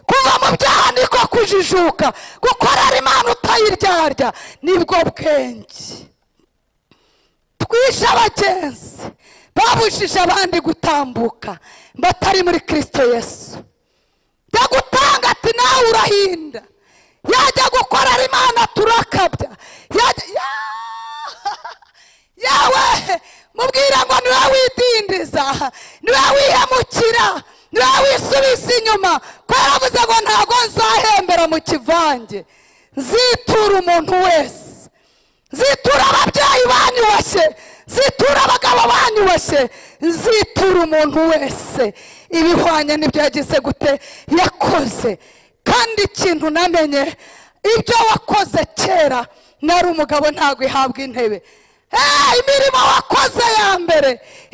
kubyaha niko kujijuka gukorera imana utayiryarya nibwo bwenge twishe abagenzi babujije abandi gutambuka batari muri kirisito yesu jya gutanga ati nawe urahinda yajya gukorera imana turakabya yajya yawe mubwira ngo niwe widindiza niwe wihemukira niwe wisubiza inyuma ko yaravuze ngo ntabwo nzahembera mu kivange nzitura umuntu wese nzitura ababyeyi banyubashye nzitura abagabo banyubashye nzitura umuntu wese ibihwanye n'ibyo yagize gute yakoze kandi ikintu namenye ibyo wakoze kera nari umugabo ntabwo ihabwa intebe imirimo wakoze ya mbere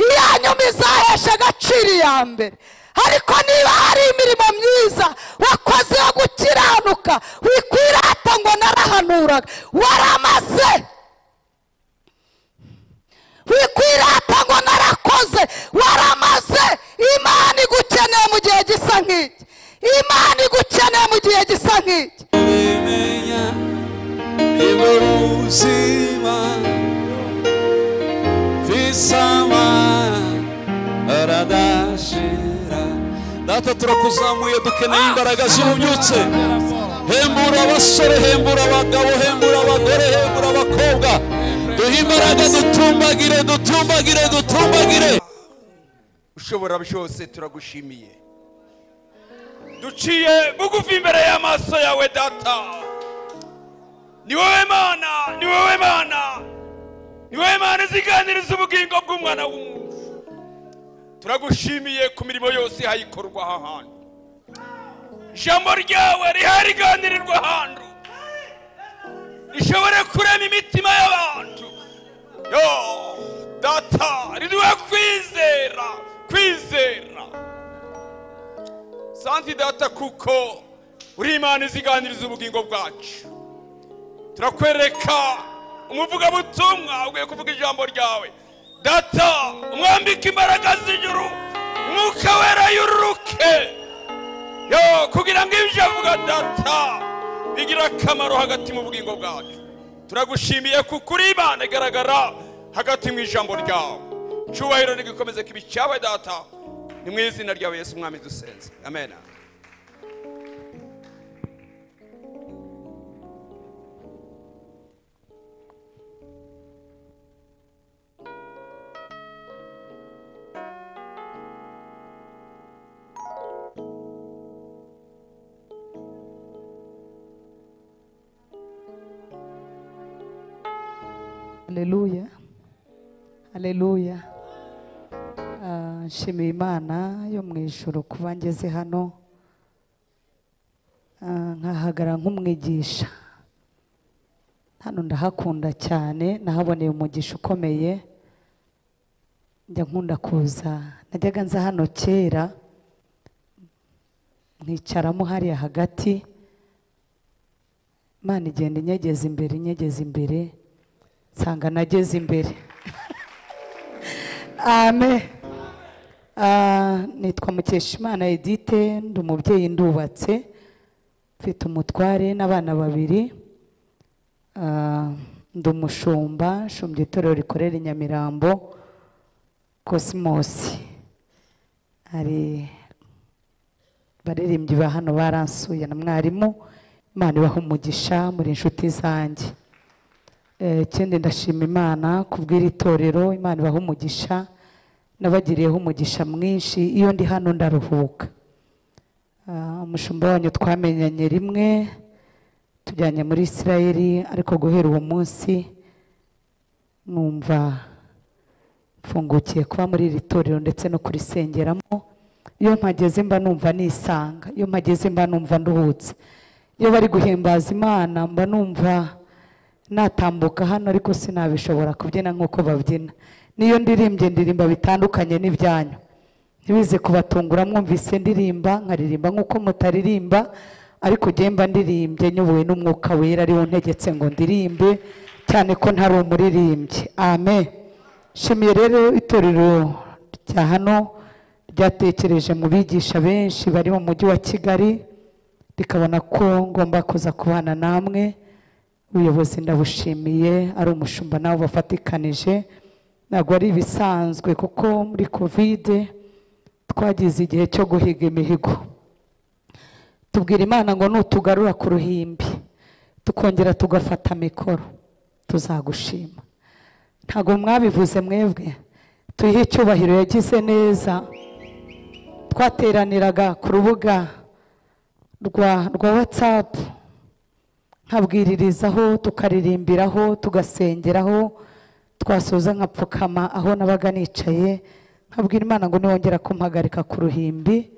iya nyuma izahesha agaciro iya mbere ariko niba hari imirimo myiza wakoze yo gukiranuka wikwirata ngo narahanuraga waramaze wikwirata ngo narakoze waramaze imana igukeneye mu gihe gisa nk'iki imana igukeneye mu gihe gisa nk'iki bimenya nibwo buzima visama aradashira data turakuzamuye dukeneye imbaraga z'ububyutse hembura abasore hembura abagabo hembura abagore hembura abakobwa duhe imbaraga dutumbagire dutumbagire dutumbagire ushobora byose turagushimiye duciye bugufi imbere y'amaso yawe data ni wowe mana ni wowe mana ni wowe mana iziganiriza ubugingo bw'umwana w'umuntu turagushimiye ku mirimo yose ihayikorwa aha hantu ijambo ryawe rihariganirirwa ahantu rishobore kurema imitima y'abantu yo data riduhe kwizera kwizera santi data kuko uri imana iziganiriza ubugingo bwacu turakwereka umuvugabutumwa ugiye kuvuga ijambo ryawe data umwambike imbaraga z'ijuru umwuka wera yururuke yo kugira ngo ibyo avuga data bigire akamaro hagati mu bugingo bwacu turagushimiye kuko uri imana igaragara hagati mu ijambo ryawe icyubahiro ntigikomeze kibi cyawe data ni mu izina ryawe yesu umwami dusenze amen Haleluya Haleluya Ah, nshimiye imana yo mu ijoro kuba ngeze hano Ah, nkahagarara nk'umwigisha hano ndahakunda cyane nahaboneye umugisha ukomeye njya nkunda kuza najyaga nza hano kera nkicaramo hariya hagati imana igenda inyegeza imbere inyegeza imbere nsanga nageze imbere amen Ah, nitwa mukeshimana edite ndi umubyeyi ndubatse mfite umutware n'abana babiri Ah, ndi umushumba shumba itorero rikorera i nyamirambo kosimosi hari baririmbyi ba hano baransuye na mwarimu imana ibaha umugisha muri inshuti zanjye Eh, ikindi ndashima imana kubw'iri torero imana ibaha umugisha nabagiriyeho umugisha mwinshi iyo ndi hano ndaruhuka Ah, umushumba wanyu twamenyanye rimwe tujyanye muri isirayeli ariko guhera uwo munsi numva mfungukiye kuba muri iri torero ndetse no kurisengeramo iyo mpageze mba numva nisanga iyo mpageze mba numva nduhutse iyo bari guhimbaza imana mba numva natambuka hano ariko sinabishobora kubyina nk'uko babyina niyo ndirimbye ndirimba bitandukanye n'ibyanyu ntibize kubatungura mwumvise ndirimba nkaririmba nk'uko mutaririmba ariko ugenda mba ndirimbye nyobowe n'umwuka wera ariwo ntegetse ngo ndirimbe cyane ko ntari umuririmbyi amen nshimiye rero itorero rya hano ryatekereje mu bigisha benshi bari mu mujyi wa kigali rikabona ko ngomba kuza kubana namwe ubuyobozi ndabushimiye ari umushumba nawe bafatikanije ntabwo ari ibisanzwe kuko muri kovide twagize igihe cyo guhiga imihigo tubwira imana ngo nutugarura ku ruhimbi tukongera tugafata mikoro tuzagushima ntabwo mwabivuze mwebwe tuyihe icyubahiro yagize neza twateraniraga ku rubuga rwa rwa watsapu nkabwiririzaho tukaririmbiraho tugasengeraho twasoza nkapfukama aho nabaga nicaye nkabwira imana ngo niwongera kumpagarika ku ruhimbi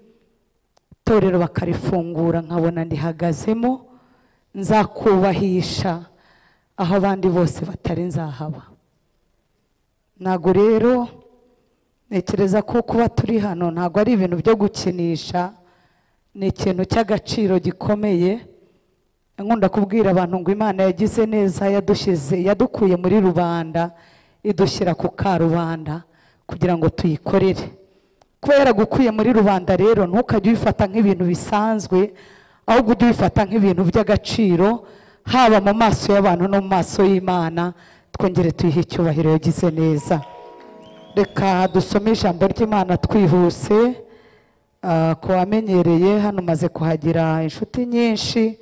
itorero bakarifungura nkabona ndihagazemo nzakubahisha aho abandi bose batari nzahaba ntabwo rero ntekereza ko kuba turi hano ntabwo ari ibintu byo gukinisha ni ikintu cy'agaciro gikomeye nkunda kubwira abantu ngo imana yagize neza yadushyize yadukuye muri rubanda idushyira ku karubanda kugira ngo tuyikorere kuba yaragukuye muri rubanda rero ntukajye ubifata nk'ibintu bisanzwe ahubwo ujye ubifata nk'ibintu by'agaciro haba mu maso y'abantu no mu maso y'imana twongere tuyihe icyubahiro yagize neza reka dusome ijambo ry'imana twihuse ah, ku wamenyereye hano maze kuhagira inshuti nyinshi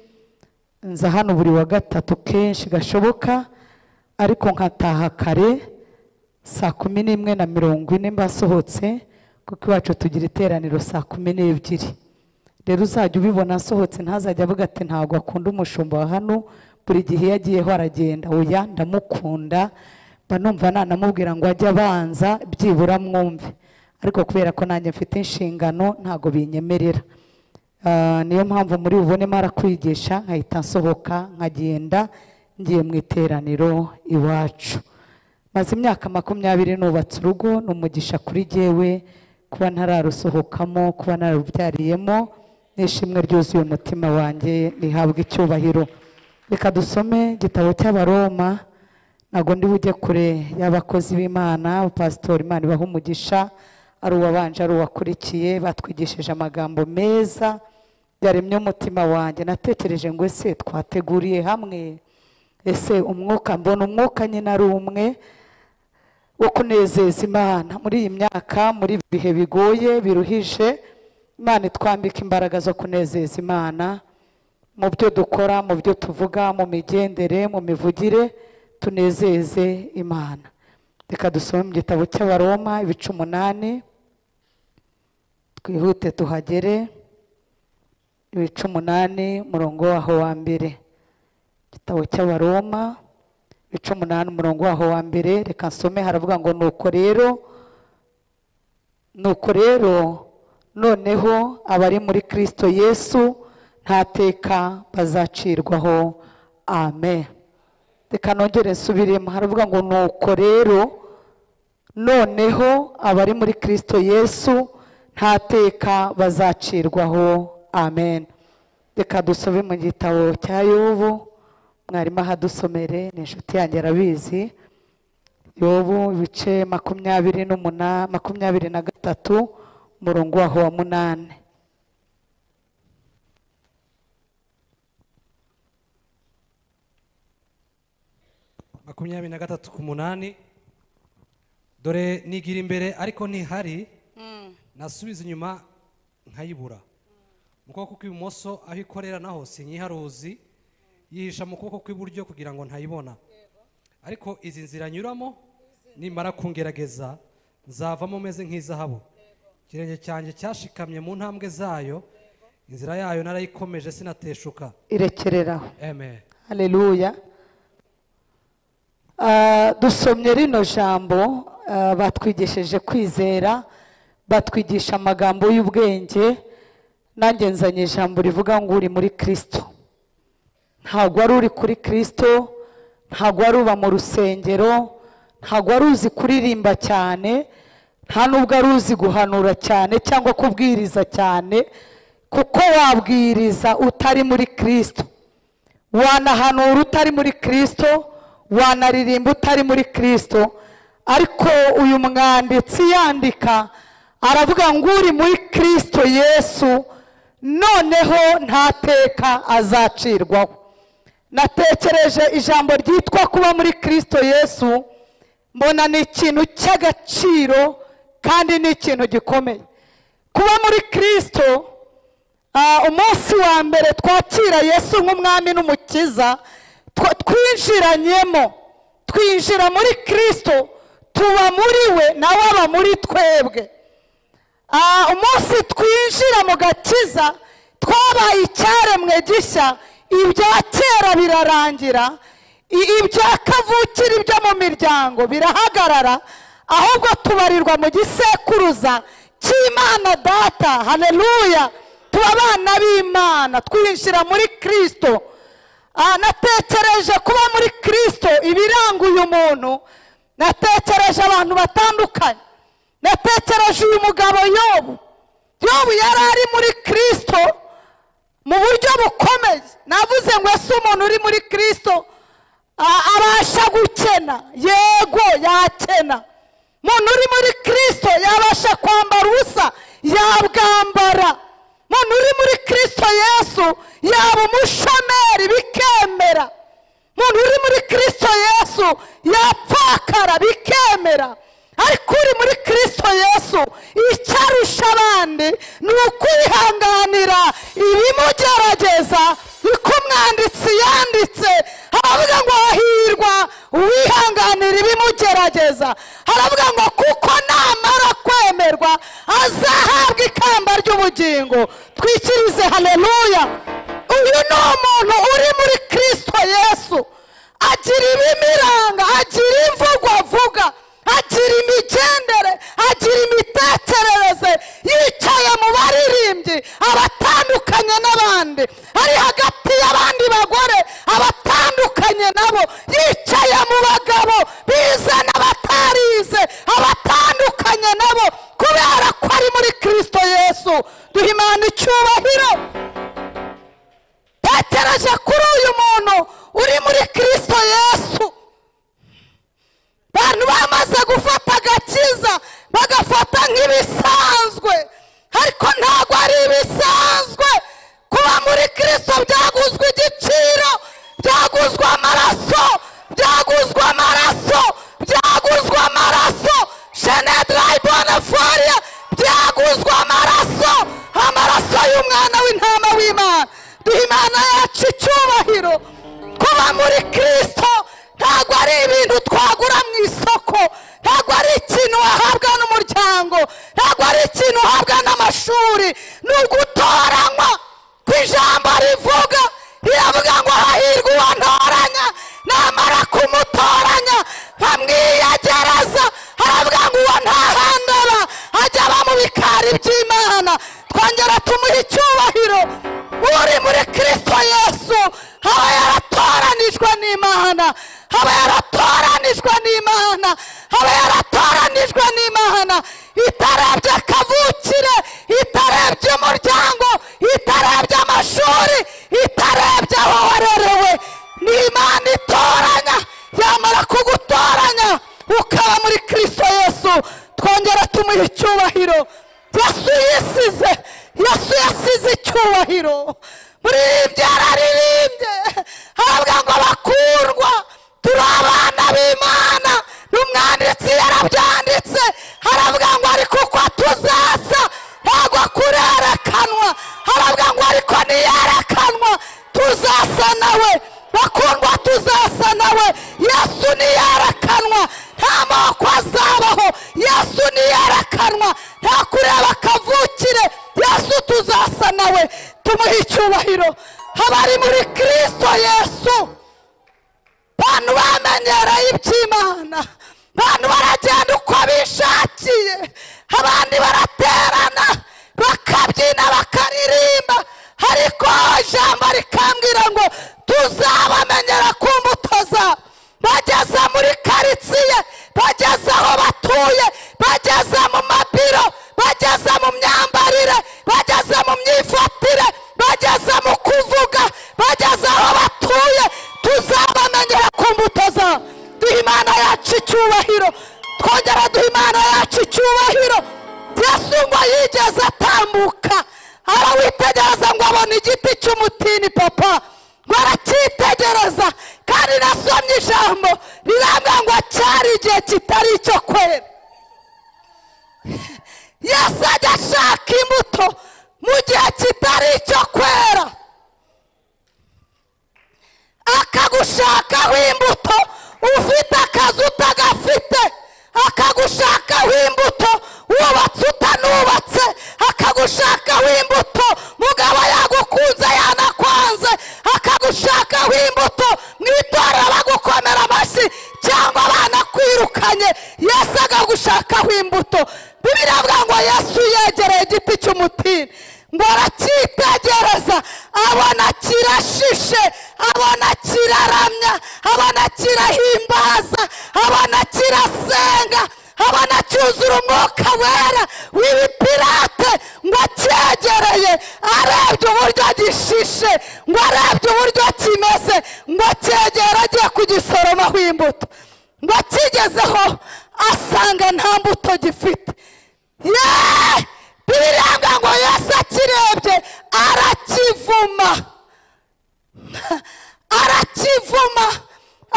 nza hano buri wa gatatu kenshi gashoboka ariko nkataha kare saa kumi n'imwe na mirongo ine mbasohotse kuko iwacu tugira iteraniro saa kumi n'ebyiri rero uzajya ubibona asohotse ntazajya avuga ati ntabwo akunda umushumba wa hano buri gihe iyo agiyeho aragenda oya ndamukunda mba numva nanamubwira ngo ajye abanza byibura mwumve ariko kubera ko nanjye mfite inshingano ntabwo binyemerera Ah, niyo mpamvu muri bubonemo arakwigisha nkahita nsohoka nkagenda ngiye mu iteraniro iwacu maze imyaka makumyabiri nubatse urugo ni umugisha kuri jyewe kuba ntararusohokamo kuba nararubyariyemo n'ishimwe ryuzuye umutima wanjye rihabwa icyubahiro reka dusome igitabo cy'abaroma ntabwo ndi bujye kure y'abakozi b'imana pasitori imana ibaha umugisha ari uwabanje ari uwakurikiye batwigishije amagambo meza yaremye umutima wanjye natekereje ngo ese twateguriye hamwe ese umwuka mbona umwuka nyine ari umwe wo kunezeza imana muri iyi myaka muri ibi bihe bigoye biruhije imana itwambika imbaraga zo kunezeza imana mu byo dukora mu byo tuvuga mu migendere mu mivugire tunezeze imana reka dusome mu gitabo cy'abaroma ibice umunani twihute tuhagere ibice umunani umurongo waho wa mbere igitabo cy'abaroma ibice umunani umurongo waho wa mbere reka nsome haravuga ngo nuko rero nuko rero noneho abari muri kirisito yesu nta teka bazacirwaho amen reka nongere nsubiremo haravuga ngo nuko rero noneho abari muri kirisito yesu nta teka bazacirwaho amen reka dusome mu gitabo cya yobu mwarimu ahadusomere ni inshuti yanjye arabizi yobu ibice makumyabiri n'umunani makumyabiri na gatatu umurongo waho wa munani makumyabiri na gatatu ku munani dore nigira imbere ariko ntihari nasubiza inyuma nkayibura mu kuboko kw'ibumoso aho ikorera naho sinyiharuzi yihisha mu kuboko kw'iburyo kugira ngo ntayibona ariko izi nzira nyuramo nimara kungerageza nzavamo meze nk'izahabu ikirenge cyanjye cyashikamye mu ntambwe zayo inzira yayo narayikomeje sinateshuka irekereraho amen haleluya Ah, dusomye rino jambo ah, batwigisheje kwizera batwigisha amagambo y'ubwenge nanjye nzanye ijambo rivuga ngo uri muri kirisito ntabwo wari uri kuri kirisito ntabwo wari uba mu rusengero ntabwo wari uzi kuririmba cyane nta n'ubwo ari uzi guhanura cyane cyangwa kubwiriza cyane kuko wabwiriza utari muri kirisito wanahanura utari muri kirisito wanaririmba utari muri kirisito ariko uyu mwanditsi yandika aravuga ngo uri muri kirisito yesu noneho nta teka azacirwaho natekereje ijambo ryitwa kuba muri kirisito yesu mbona ni ikintu cy'agaciro kandi ni ikintu gikomeye kuba muri kirisito Ah, umunsi wa mbere twakira yesu nk'umwami n'umukiza twa- twinjiranyemo twinjira muri kirisito tuba muri we nawe aba muri twebwe Ah, umunsi twinjira mu gakiza twabaye icyaremwe gishya ibya kera birarangira i- ibya kavukire byo mu miryango birahagarara ahubwo tubarirwa mu gisekuruza cy'imana data hareruya tuba abana b'imana twinjira muri kirisito Ah, natekereje kuba muri kirisito ibiranga uyu muntu natekereje abantu batandukanye natekereje uyu mugabo yobu yobu yari ari muri kirisito mu buryo bukomeye navuze ngo ese umuntu uri muri kirisito a- abasha gukena yego yakena umuntu uri muri kirisito yabasha kwambara ubusa yabwambara umuntu uri muri kirisito yesu yaba umushomeri bikemera umuntu uri muri kirisito yesu yapfakara bikemera ariko uri muri kirisito yesu icyarusha abandi ni ukwihanganira ibimugerageza uko umwanditsi yanditse haravuga ngo hahirwa uwihanganira ibimugerageza haravuga ngo kuko namara kwemerwa azahabwa ikamba ry'ubugingo twikirize haleluya uyu ni umuntu uri muri kirisito yesu agira ibimuranga agira imvugo avuga agira imigendere agira imitekerereze yicaye mu baririmbyi abatandukanye n'abandi ari hagati y'abandi bagore abatandukanye nabo yicaye mu bagabo bize n'abatarize abatandukanye nabo kubera ko ari muri kirisito yesu duha imana icyubahiro tekereje kuri uyu muntu uri muri kirisito yesu abantu bamaze gufata agakiza bagafata nk'ibisanzwe ariko ntabwo ari ibisanzwe kuba muri kirisito byaguzwe igiciro byaguzwe amaraso byaguzwe amaraso byaguzwe amaraso jenedirayi bonafariya byaguzwe amaraso amaraso y'umwana w'intama w'imana duha imana yacu icyubahiro kuba muri kirisito ntabwo ari ibintu twagura mu isoko ntabwo ari ikintu wahabwa n'umuryango ntabwo ari ikintu uhabwa n'amashuri ni ugutoranywa ku ijambo rivuga riravuga ngo hahirwa uwantoranya namara kumutoranya nkamwiyagereza haravuga ngo uwo ntahandara ajya aba mu bikari by'imana twongera tumuha icyubahiro uri muri kirisito yesu aba yaratoranijwe n'imana aba yaratoranijwe n'imana aba yaratoranijwe n'imana itarebye kavukire itarebye umuryango itarebye amashuri itarebye aho warerewe ni imana itoranya yamara kugutoranya ukaba muri kirisito yesu twongera tumuha icyubahiro yesu yisize yesu yasize icyubahiro muririmbye araririmbye haravuga ngo bakundwa turi abana b'imana n'umwanditsi yarabyanditse haravuga ngo ariko uko tuzasa ntabwo kurerekanwa haravuga ngo ariko niyerekanwa tuzasa nawe bakundwa tuzasa nawe yesu niyerekanwa nta moko azabaho yesu niyerekanwa nta kureba kavukire yesu tuzasa nawe tumuhe icyubahiro abari muri kirisito yesu abantu bamenyereye iby'imana abantu baragenda uko bishakiye abandi baraterana bakabyina bakaririmba ariko ijambo rikambwira ngo tuzabamenyera ku mbuto zabo bageze muri karitsiye bageze aho batuye bageze mu mabiro bageze mu myambarire bageze mu myifatire bageze mu kuvuga bageze aho batuye tuzabamenyera ku mbuto zabo duha imana yacu icyubahiro twongera duha imana yacu icyubahiro yesu ngo yigeze atambuka arawitegereza cy'umutini papa baracyitegereza kandi nasomye ijambo rirambwira ngo cyari igihe kitari icyo kwera yasajya ashaka imbuto mu gihe kitari icyo kwera akagushakaho imbuto ufite akazi utagafite akagushakaho imbuto wubatse utanubatse akagushakaho imbuto mugabo yagukunze yanakwanze akagushakaho imbuto mu itorero bagukomera amashyi cyangwa banakwirukanye yesu akagushakaho imbuto bibiri avuga ngo yesu yegereye igiti cy'umutini ngo aracyitegereza abona kirashishe abona kiraramya abona kirahimbaza abona kirasenga abona cyuzura umwuka wera w'ibipirate ngo acyegereye arebye uburyo gishishe ngo arebye uburyo kimeze ngo cyegera agiye kugisoromaho imbuto ngo akigezeho asanga nta mbuto gifite yeee bibiranga ngo yose akirebye arakivuma arakivuma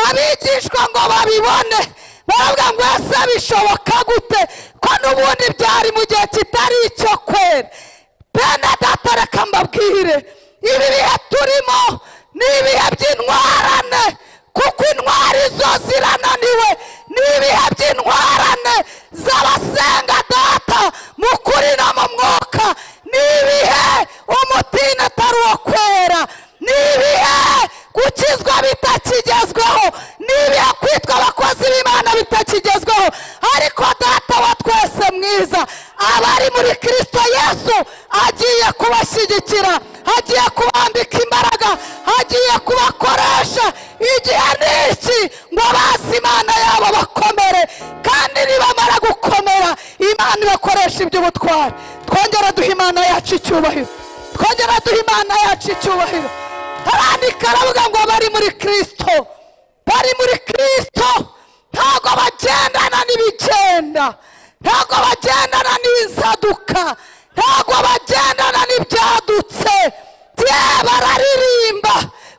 abigishwa ngo babibone baravuga ngo ese bishoboka gute ko n'ubundi byari mu gihe kitari icyo kwera bene data reka mbabwire ibi bihe turimo ni ibihe by'intwarane kuko intwari zo zirananiwe ni ibihe by'intwarane z'abasenga data mu kuri no mu mwuka ni ibihe umutini atari uwo kwera ni ibihe gukizwa bitakigezweho ni ibihe kwitwa abakozi b'imana bitakigezweho ariko data wa twese mwiza abari muri kirisito yesu agiye kubashyigikira agiye kubambika imbaraga agiye kubakoresha igihe ni iki ngo bazi imana yabo bakomere kandi nibamara gukomera imana ibakoresha iby'ubutwari twongera duha imana yacu icyubahiro twongera duha imana yacu icyubahiro harandika aravuga ngo bari muri kirisito bari muri kirisito ntabwo bagendana n'ibigenda ntabwo bagendana n'inzaduka ntabwo bagendana n'ibyadutse yewe bararirimba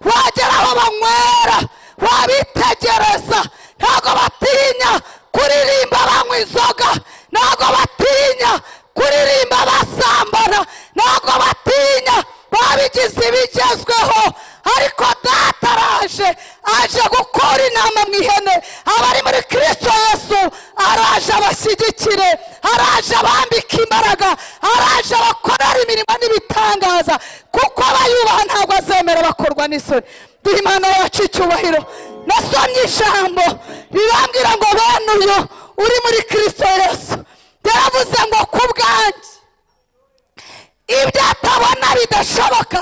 wagera aho banywera wabitegereza ntabwo batinya kuririmba banywa inzoga ntabwo batinya kuririmba basambana ntabwo batinya babigize ibigezweho ariko data araje aje gukora inama mu ihene abari muri kirisito yesu araje abashyigikire araje abambike imbaraga araje abakorera imirimo n'ibitangaza kuko abayubaha ntabwo azemera bakorwa n'isoni duha imana yacu icyubahiro nasomye ijambo rirambwira ngo bene uyu uri muri kirisito yesu yaravuze ngo ku bwanjye ibyo atabona bidashoboka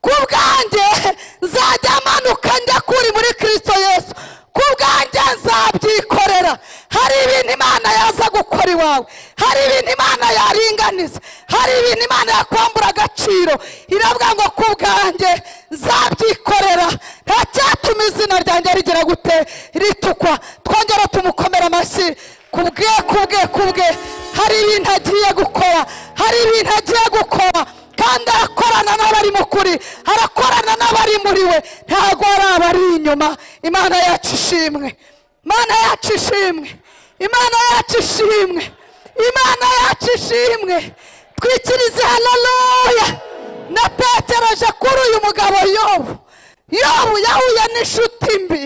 ku bwanjye nzajya manuka njya kuri muri kirisito yesu ku bwanjye nzabyikorera hari ibintu imana yaza gukora iwawe hari ibintu imana yaringaniza hari ibintu imana yakwambura agaciro iravuga ngo ku bwanjye nzabyikorera nta cyatuma izina ryanjye rigira gute ritukwa twongera tumukomera amashyi kubwe kubwe kubwe hari ibintu agiye gukora hari ibintu agiye gukora kandi arakorana n'abari mu kuri arakorana n'abari muri we ntabwo ari abari inyuma imana yacu ishimwe imana yacu ishimwe imana yacu ishimwe imana yacu ishimwe twikirize hararoya natekereje kuri uyu mugabo yobu yobu yahuye n'inshuti mbi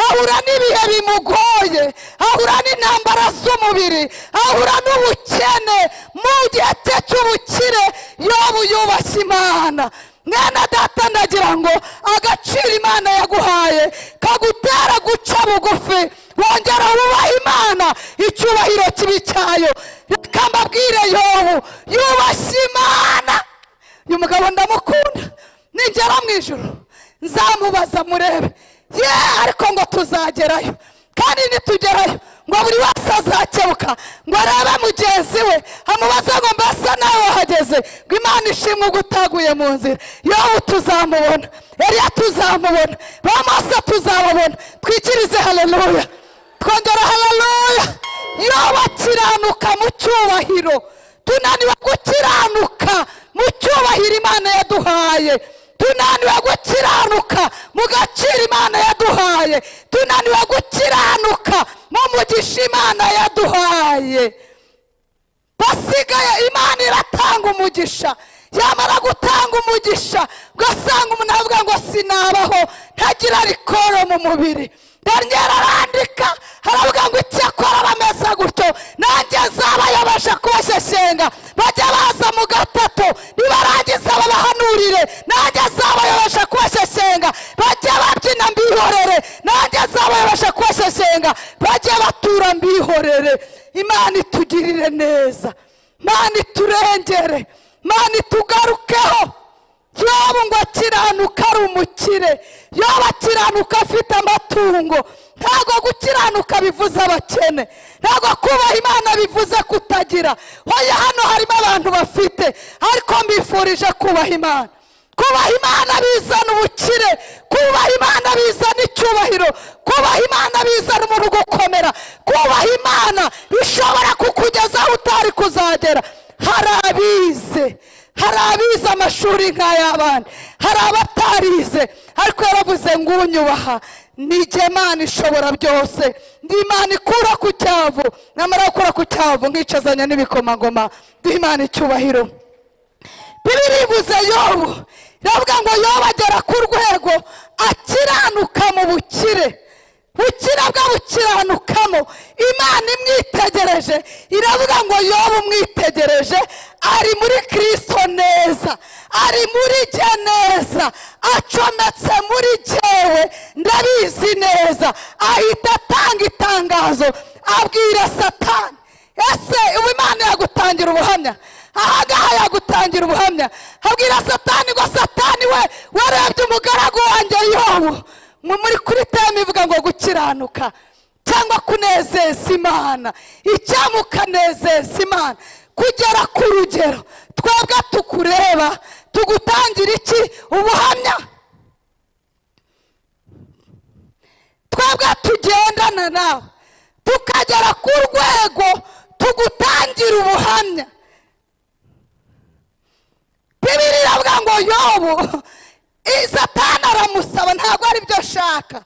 ahura n'ibihe bimugoye ahura n'intambara z'umubiri ahura n'ubukene mu gihe cye cy'ubukire yobu yubashye imana mwana data ndagira ngo agaciro imana yaguhaye kagutera guca bugufi wongera wubahe imana icyubahiro kibi cyayo reka mbabwire yobu yubashye imana uyu mugabo ndamukunda ningera mu ijoro nzamubaza murebe ye ariko ngo tuzagerayo kandi nitugerayo ngo buri wese azakebuka ngo arebe mugenzi we amubaze ngo mbese nawe wahageze ngo imana ishimwe ubwo utaguye mu nzira yobu tuzamubona eriya tuzamubona ba mose tuzababona twikirize hararuya twongera hararuya yobu akiranuka mu cyubahiro tunaniwe gukiranuka mu cyubahiro imana yaduhaye tunaniwe gukiranuka mu gaciro imana yaduhaye tunaniwe gukiranuka mu mugisha imana yaduhaye basigaye imana iratanga umugisha yamara gutanga umugisha ugasanga umuntu avuga ngo sinabaho ntagira rikoro mu mubiri daniel arandika aravuga ngo icyakora bameze gutyo nanjye nzabayobasha kubashesenga bajya baza mu gatatu nibarangiza babahanurire nanjye nzabayobasha kubashesenga bajya babyina mbihorere nanjye nzabayobasha kubashesenga bajya batura mbihorere imana itugirire neza imana iturengere imana itugarukeho yobu ngo akiranuka ari umukire yobu akiranuka afite amatungo ntabwo gukiranuka bivuze abakene ntabwo kubaha imana bivuze kutagira hoya hano harimo abantu bafite ariko mbifurije kubaha imana kubaha imana bizana ubukire kubaha imana bizana icyubahiro kubaha imana bizana umuntu gukomera kubaha imana bishobora kukugeza aho utari kuzagera hari abize hari abize amashuri nk'ay'abandi hari abatarize ariko yaravuze ngo unyubaha ni Imana ishobora byose ni imana ikura ku cyavu namara gukura ku cyavu nkicazanya n'ibikomangoma duhe imana icyubahiro bibiri ibuze yobu iravuga ngo yobu agera ku rwego akiranuka mu bukire bukira bwe bukiranukamo imana imwitegereje iravuga ngo yobu umwitegereje ari muri kirisito neza ari muri jye neza acometse muri jyewe ndabizi neza ahita atanga itangazo abwira satani ese ubu imana yagutangira ubuhamya aha ngaha yagutangira ubuhamya habwira satani ngo satani we warebye umugaragu wanjye yobu muri kuri teme ivuga ngo gukiranuka cyangwa kunezeza imana icyamukanezeza imana kugera ku rugero twebwe tukureba tugutangira iki ubuhamya twebwe tugendana nawe tukagera ku rwego tugutangira ubuhamya bibiri iravuga ngo yobu satana aramusaba ntabwo aribyo ashaka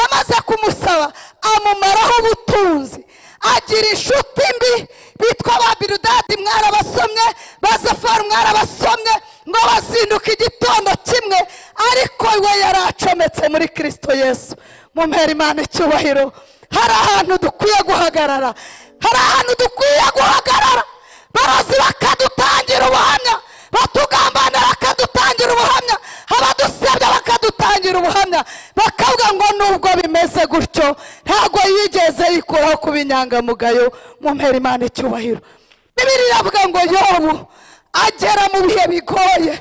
amaze kumusaba amumaraho ubutunzi agira inshuti mbi bitwa ba birudadi mwarabasomye bazafaru mwarabasomye ngo bazinduke igitondo kimwe ariko we yari acometse muri kirisito yesu mumpera imana icyubahiro hari ahantu dukwiye guhagarara hari ahantu dukwiye guhagarara barozi bakadutangira ubuhamya batugambanira bakadutangira ubuhamya abadusebya bakadutangira ubuhamya bakavuga ngo nubwo bimeze gutyo ntabwo yigeze yikuraho kuba inyangamugayo mu mpera imana icyubahiro bibiri iravuga ngo yobu agera mu bihe bigoye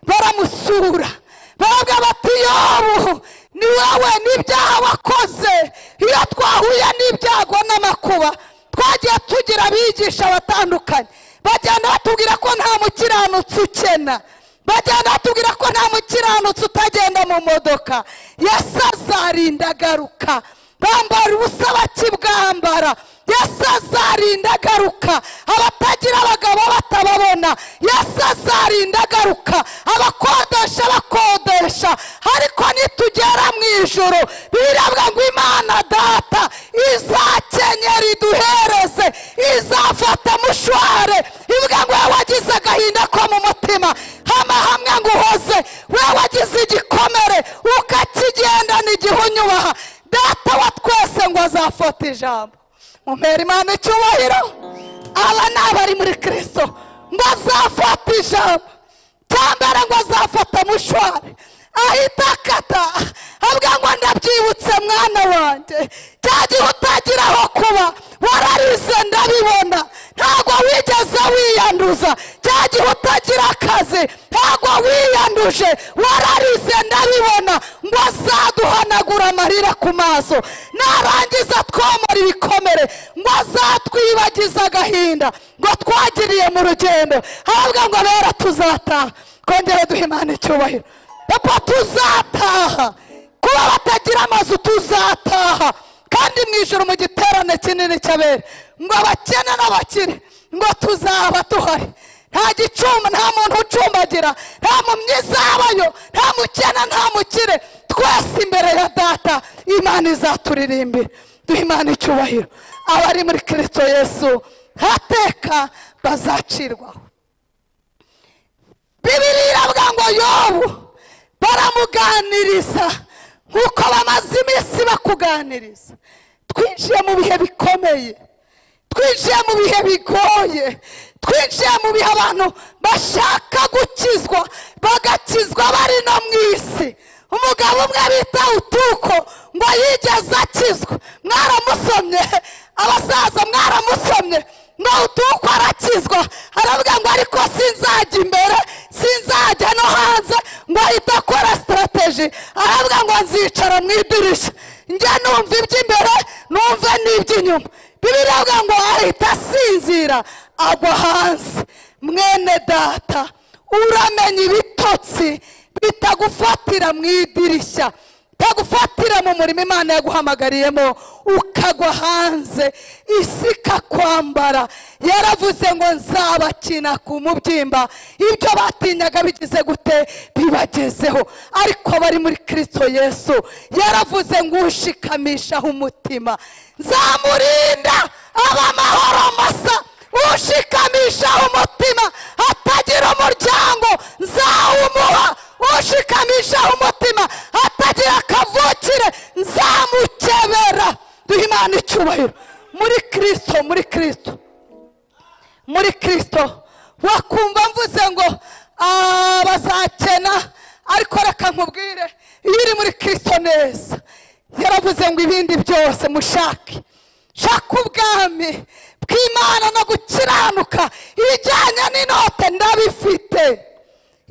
baramusura baravuga bati yobu ni wowe n'ibyaha wakoze iyo twahuye n'ibyago n'amakuba twagiye tugira abigisha batandukanye bagenda batubwira ko nta mukiranutsi ukena bagenda batubwira ko nta mukiranutsi utagenda mu modoka yesu azarinda agaruka bambara ubusa bakibwambara yesu azarinda agaruka abatagira abagabo batababona yesu azarinda agaruka abakodesha bakodesha ariko nitugera mu ijoro birabwa ngo imana data izakenyera iduhereze izafata mushware ivuga ngo wowe wagize agahinda ko mu mutima hamahamwe ngo uhoze wowe wagize igikomere ukakigendana igihe unyubaha data wa twese ngo azafata ijambo mumpera imana icyubahiro aba ni abari muri kirisito ngo azafata ijambo cyambere ngo azafata mushwari ahita akata avuga ngo ndabyibutse mwana wanjye cya gihe utagira aho kuba wararize ndabibona ntabwo wigeze wiyanduza cya gihe utagira akazi ntabwo wiyanduje wararize ndabibona ngo azaduhanagura amarira ku maso narangiza twomora ibikomere ngo azatwibagize agahinda ngo twagiriye mu rugendo ahabwa ngo rero tuzataha kongera duhe imana icyubahiro papa tuzataha kuba batagira amazu tuzataha kandi mu ijoro mu giterane kinini cy'abera ngo abakene n'abakire ngo tuzaba tuhari nta gicumba nta muntu ucumbagira nta mumyi izabayo nta mukene nta mukire twese imbere ya data imana izaturirimbira duha imana icyubahiro abari muri kirisito yesu hateka bazacirwaho bibiri iravuga ngo yobu baramuganiriza nk'uko bamaze iminsi bakuganiriza twinjiye mu bihe bikomeye twinjiye mu bihe bigoye twinjiye mu bihe abantu bashaka gukizwa bagakizwa bari no mu isi umugabo umwe bita utuko ngo yigeze akizwa mwaramusomye abasaza mwaramusomye ngo utuko arakizwa aravuga ngo ariko sinzajya imbere sinzajya no hanze ngo ahita akora sitarategi aravuga ngo nzicara mu idirishya njye numva iby'imbere numve n'iby'inyuma bibiri avuga ngo ahita asinzira agwa hanze mwene data uramenye ibitotsi bitagufatira mu idirishya bitagufatira mu murimo imana yaguhamagariyemo ukagwa hanze isi ikakwambara yaravuze ngo nzabakina ku mubyimba ibyo batinyaga bigize gute bibagezeho ariko bari muri kirisito yesu yaravuze ngo ushikamishaho umutima nzamurinda aba amahoro masa ushikamishaho umutima atagira umuryango nzawumuha ushikamishaho umutima atagira akavukire nzamukebera duha imana icyubahiro muri kirisito muri kirisito muri kirisito wakumva mvuze ngo "Ah, bazakena ariko reka nkubwire iyo uri muri kirisito neza yaravuze ngo ibindi byose mushake shaka ubwami bw'imana no gukiranuka ibijyanye n'inote ndabifite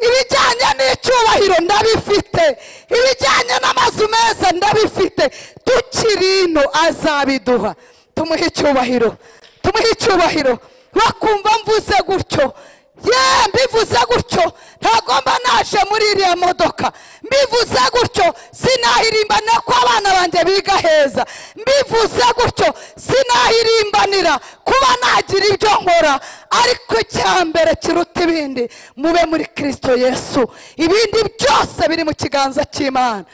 ibijyanye n'icyubahiro ndabifite ibijyanye n'amazu meza ndabifite tukiri ino azabiduha tumuhe icyubahiro tumuhe icyubahiro bakumva mvuze gutyo ye mbivuze gutyo ntabwo mba naje muri iriya modoka mbivuze gutyo sinahirimbana ko abana banjye biga heza mbivuze gutyo sinahirimbanira kuba nagira ibyo nkora ariko icya mbere kiruta ibindi mube muri kirisito yesu ibindi byose biri mu kiganza cy'imana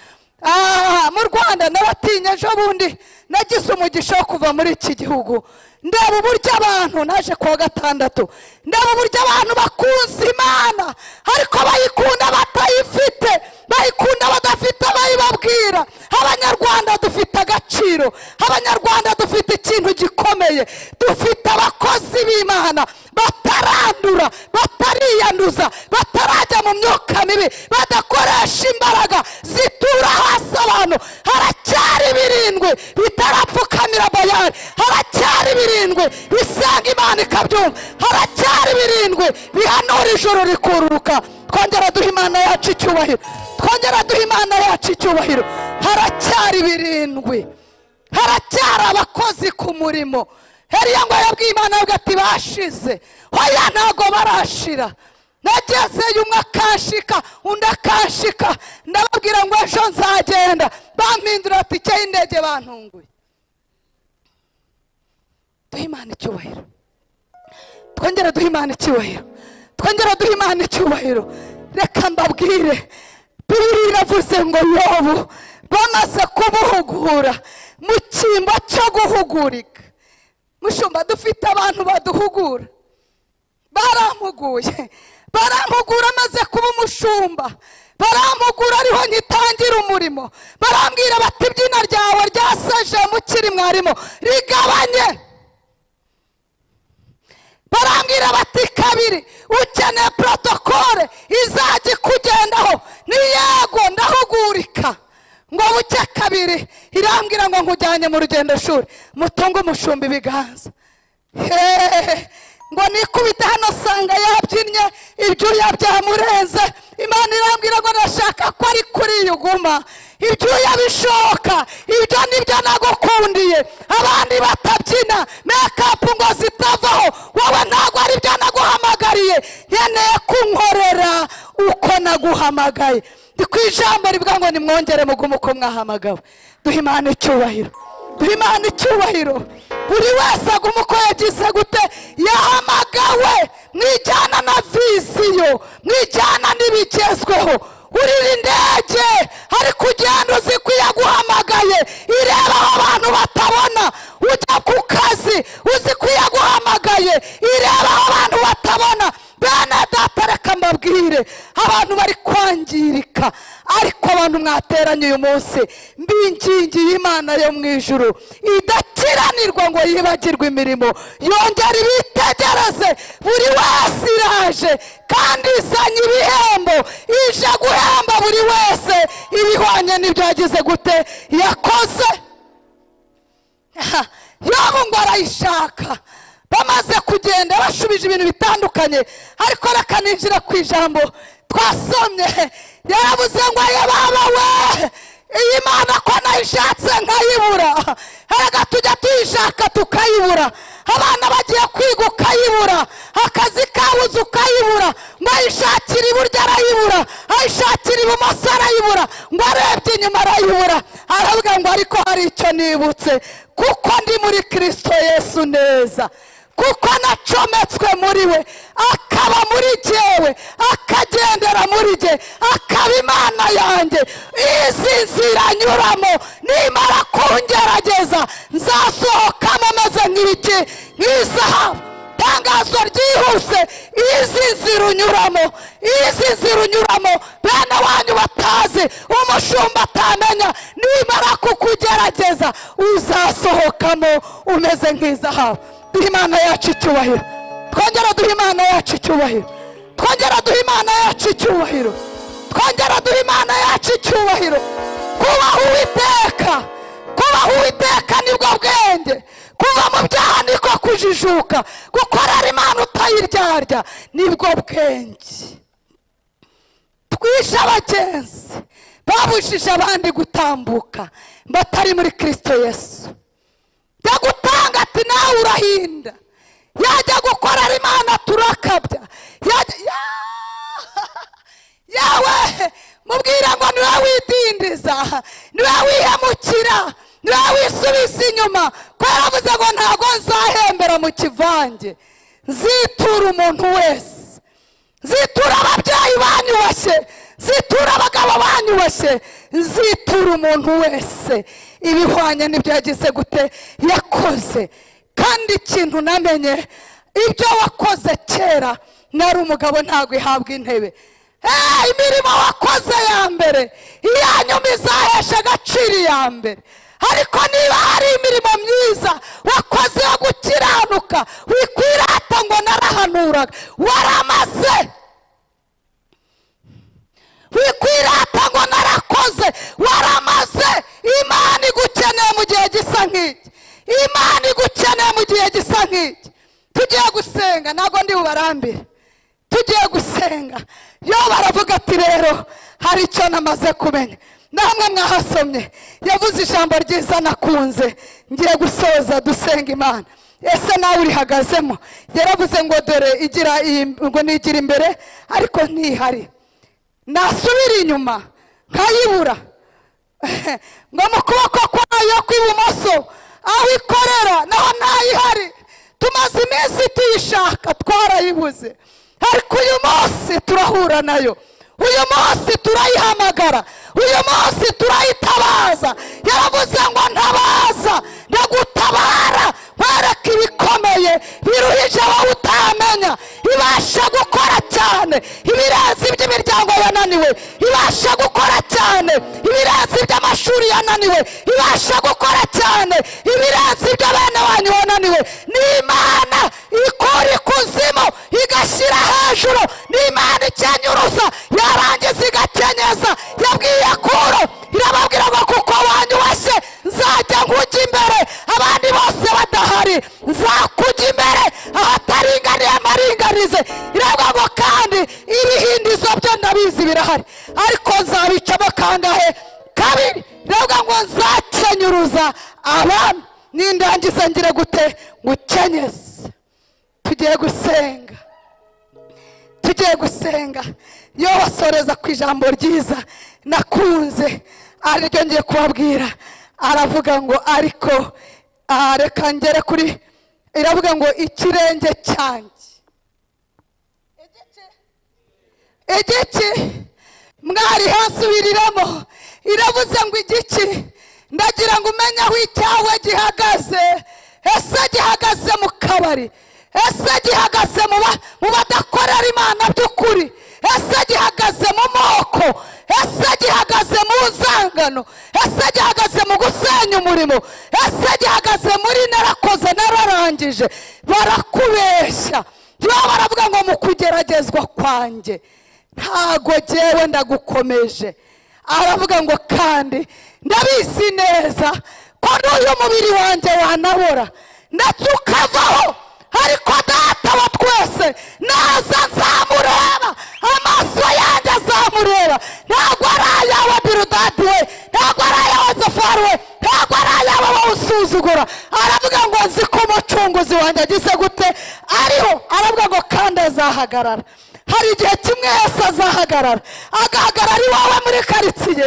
Ah, mu rwanda nabatinya ejo bundi nagize umugisha wo kuva muri iki gihugu ndeba uburyo abantu naje kuwa gatandatu ndeba uburyo abantu bakunze imana ariko bayikunda batayifite bayikunda badafite abayibabwira abanyarwanda dufite agaciro abanyarwanda dufite ikintu gikomeye dufite abakozi b'imana batarandura batariyanduza batarajya mu myuka mibi badakoresha imbaraga zitura hasi abantu haracyari birindwi bitarapfukamira bayani haracyari birindwi bisanga imana ikabyumva haracyari birindwi bihanura ijoro rikururuka twongera duha imana yacu icyubahiro twongera duha imana yacu icyubahiro haracyari birindwi haracyari abakozi ku murimo heriya ngo yabwiye imana avuga ati bashize hoya ntabwo barashira nagezeyo umwe akanshika undi akanshika ndababwira ngo ejo nzagenda bampindurira tike y'indege bantunguye duha imana icyubahiro twongere duha imana icyubahiro twongere duha imana icyubahiro reka mbabwire bibiri iravuze ngo yobu bamaze kumuhugura mu cyimbo cyo guhugurika mushumba dufite abantu baduhugura barampuguye barampugura amaze kuba umushumba barampugura ariho ngitangira umurimo barambwira bati ibyina ryawe ryaseje mukiri mwarimu rigabanye barambwira bati kabiri ukeneye porotokole izajya ikugendaho ni yego ndahugurika ngo buke kabiri irambwira ngo nkujyanye mu rugendo shuri mutunge umushumba ibiganza hehehe ngo nikubite hano sanga yabyinnye ibyuya byamurenze imana irambwira ngo ndashaka ko ari kuri iyi uguma ibyuya bishoka ibyo nibyo nagukundiye abandi batabyina mekapu ngo zitavaho wowe ntabwo ari byo naguhamagariye nkeneye kunkorera uko naguhamagaye ni ku ijambo rivuga ngo nimwongere mugume uko mwahamagawe duha imana icyubahiro duha imana icyubahiro buri wese aguma uko yagize gute yahamagawe mwijyana na visiyo mwijyana n'ibigezweho urira indege hari kugenda uziko yaguhamagaye ireba aho abantu batabona ujya ku kazi uziko yaguhamagaye ireba aho abantu batabona bene data reka mbabwire abantu bari kwangirika ariko abantu mwateranye uyu munsi mbingingiye imana yo mu ijuru idakiranirwa ngo yibagirwe imirimo yongera ibitegereze buri wese iraje kandi izanye ibihembo ije guhemba buri wese ibihwanye n'ibyo yagize gute yakoze yaba ngo arayishaka bamaze kugenda bashubije ibintu bitandukanye ariko reka ninjira ku ijambo twasomye yarabuze ngo aye baba we iyi mana ko nayishatse nkayibura erega tujya tuyishaka tukayibura abana bagiye kwiga ukayibura akazi kabuze ukayibura ngo ayishakire iburyo arayibura ayishakire ibumoso arayibura ngo arebye inyuma arayibura aravuga ngo ariko hari icyo nibutse kuko ndi muri kirisito yesu neza kuko nacometswe muri we akaba muri jyewe akagendera muri jye akaba imana yanjye izi nzira nyuramo nimara kungerageza nzasohokamo meze nk'ibiki nk'izahabu itangazo ryihuse izi nzira unyuramo izi nzira unyuramo bene wanyu batazi umushumba atamenya nimara kukugerageza uzasohokamo umeze nk'izahabu duha imana yacu icyubahiro twongera duha imana yacu icyubahiro twongera duha imana yacu icyubahiro twongera duha imana yacu icyubahiro kubaha uwiteka kubaha uwiteka nibwo bwenge kuva mu byaha niko kujijuka gukorera imana utayiryarya nibwo bwenge twishe abagenzi babujije abandi gutambuka batari muri kirisito yesu jya gutanga ati nawe urahinda yajya gukorera imana turakabya yajya Ya- yawe mubwira ngo niwe widindiza niwe wihemukira niwe wisubiza inyuma ko yaravuze ngo ntabwo nzahembera mu kivange nzitura umuntu wese nzitura ababyeyi banyubashye nzitura abagabo banyubashye nzitura umuntu wese ibihwanye n'ibyo yagize gute yakoze kandi ikintu namenye ibyo wakoze kera nari umugabo ntabwo ihabwa intebe Eh, imirimo wakoze ya mbere iya nyuma izahesha agaciro iya mbere ariko niba hari imirimo myiza wakoze yo gukiranuka wikwirata ngo narahanuraga waramaze wikwirata ngo narakoze waramaze imana igukeneye mu gihe gisa nk'iki imana igukeneye mu gihe gisa nk'iki tugiye gusenga ntabwo ndi bubarambire tugiye gusenga yo baravuga ati rero hari icyo namaze kumenya namwe mwahasomye yavuze ijambo ryiza nakunze ngiye gusoza dusenga imana ese nawe urihagazemo yaravuze ngo dore igira iyi ngo nigira imbere ariko ntihari nasubira inyuma nkayibura ngo mu kuboko kwayo kw'ibumoso aho ikorera naho ntayihari tumaze iminsi tuyishaka twarayibuze ariko uyu munsi turahura nayo uyu munsi turayihamagara uyu munsi turayitabaza yaravuze ngo ntabaza ndagutabara nkwereka ibikomeye biruhije wowe utamenya ibasha gukora cyane ibirenze iby'imiryango yananiwe ibasha gukora cyane ibirenze iby'amashuri yananiwe ibasha gukora cyane ibirenze ibyo bene wanyu bananiwe ni imana ikora ikuzimu igashyira hejuru ni imana ikenyuruza yarangiza igakenyeza yabwiye kuro irababwira ngo kuko wanyubashye nzajya nkujya imbere abandi bose badahari nzakujya imbere abataringaniye amaringanize irabwa ngo kandi ibihindizo byo ndabizi birahari ariko nzabicamo kangahe kabiri irabwa ngo nzakenyuruza abami n'indangiza ngire gute gukenyeza tugiye gusenga tugiye gusenga iyo basoreza ku ijambo ryiza nakunze ariryo ngiye kubabwira aravuga ngo ariko ah, reka ngere kuri iravuga ngo ikirenge cyanjye igiki mwari hasubiriramo irabuze ngo igiki ndagira ngo umenye aho icyawe gihagaze ese gihagaze mu kabari ese gihagaze mu ba- mu badakorera imana by'ukuri ese gihagaze mu moko ese gihagaze mu nzangano ese gihagaze mu gusenya umurimo ese gihagaze muri narakoze nararangije barakubeshya baba baravuga ngo mu kugeragezwa kwanjye ntago jyewe ndagukomeje aravuga ngo kandi ndabizi neza ko n'uyu mubiri wanjye wanabora ndetse ukavaho ariko data wa twese naza nzamureba amaso yanjye azamureba ntabwo ari ayawe birudadi we ntabwo ari ayawe zafari we ntabwo ari ayawe wowe usuzugura aravuga ngo nzi ko umucunguzi wanjye agize gute ariho aravuga ngo kandi azahagarara hari igihe kimwe yose azahagarara agahagarara iwawe muri karitsiye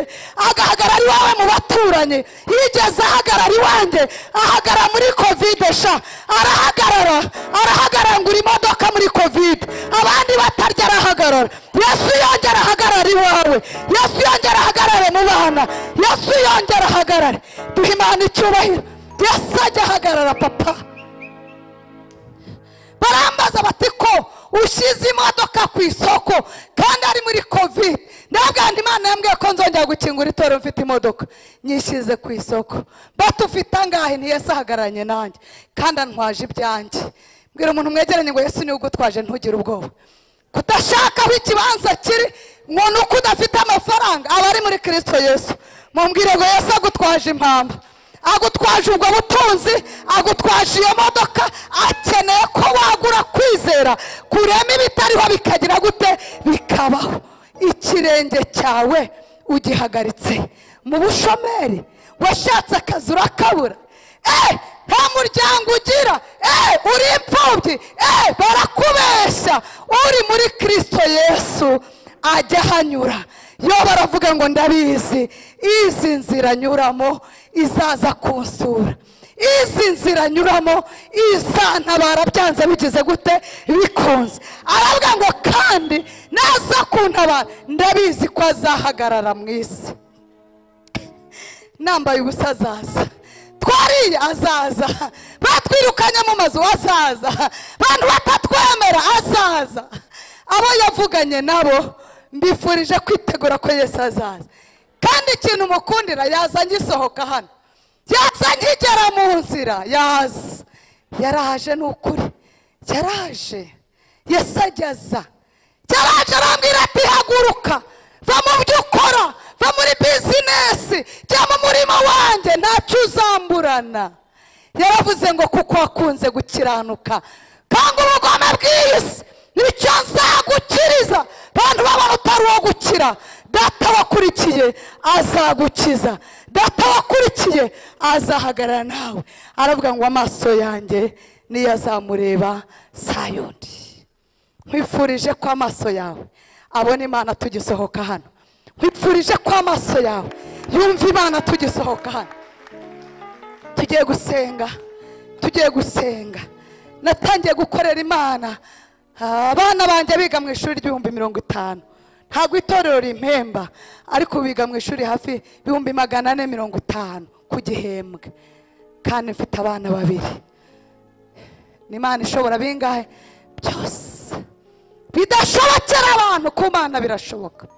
agahagarara iwawe mu baturanyi yigeze ahagarara iwanjye ahagarara muri kovide sha arahagarara arahagarara ngo uri imodoka muri kovide abandi batarya arahagarara yesu yongera ahagarara iwawe yesu yongera ahagarare mu bana yesu yongera ahagarare duha imana icyubahiro yesu ajya ahagarara papa barambaza bati ko ushyize imodoka ku isoko kandi ari muri kovide ndabwira imana yambwiye ko nzongera gukingura itorero mfite imodoka nyishyize ku isoko bati ufite angahe ntiyese ahagararanye nanjye kandi antwaje ibyanjye mbwira umuntu mwegeranye ngo yesu niwe ugutwaje ntugire ubwoba kudashaka aho ikibanza kiri umuntu uko udafite amafaranga aba ari muri kirisito yesu mumbwire ngo yesu agutwaje impamba agutwaje ubwo butunzi agutwaje iyo modoka akeneye ko wagura kwizera kurema ibitariho bikagira gute bikabaho ikirenge cyawe ugihagaritse mu bushomeri washatse akazi urakabura Eh, nta muryango ugira Eh, uri imfubyi Eh, barakubeshya uri muri kirisito yesu ajya ahanyura yo baravuga ngo ndabizi izi nzira anyuramo izaza kunsura izi nzira anyuramo izantabara byanze bigize gute bikunze aravuga ngo kandi naza kuntabara ndabizi ko azahagarara mu isi nambaye ubusa azaza twariye azaza batwirukanye mu mazu azaza abantu batatwemera azaza abo yavuganye nabo mbifurije kwitegura ko yesu azaza kandi ikintu mukundira yaza ngisohoka hano yaza nkigera mu nzira yaza yaraje ni ukuri yaraje yesu ageza cyaraje arambwira ati haguruka va mu byo ukora va muri bizinesi jya mu murima wanjye ntacyo uzamburana yaravuze ngo kuko wakunze gukiranuka kandi ubugome bw'isi nicyo nzagukiriza abantu babona utari uwo gukira data wakurikiye azagukiza data wakurikiye azahagarara nawe aravuga ngo amaso yanjye niyo azamureba saa yundi nkwifurije ko amaso yawe abona imana tugisohoka hano nkwifurije ko amaso yawe yumva imana tugisohoka hano tugiye gusenga tugiye gusenga natangiye gukorera imana Ah, abana banjye biga mu ishuri ry'ibihumbi mirongo itanu ntabwo itorero rimpemba ariko biga mu ishuri hafi ibihumbi magana ane mirongo itanu ku gihembwe kandi mfite abana babiri ni imana ishobora bingahe byose bidashobokera abantu ku mana birashoboka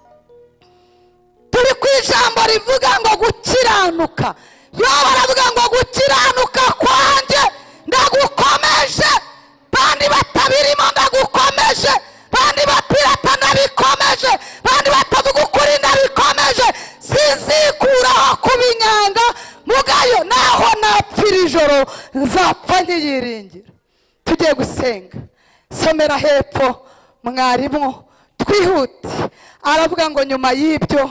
turi ku ijambo rivuga ngo gukiranuka yoba baravuga ngo gukiranuka kwanjye ndagukomeje bandi batabirimo ndagukomeje bandi bapirata ndabikomeje bandi batavuga ukuri ndabikomeje sinzikuraho kubinyanga mugayo naho napfira ijoro nzapfa nyiyiringira tugiye gusenga somera hepfo mwarimu twihute aravuga ngo nyuma y'ibyo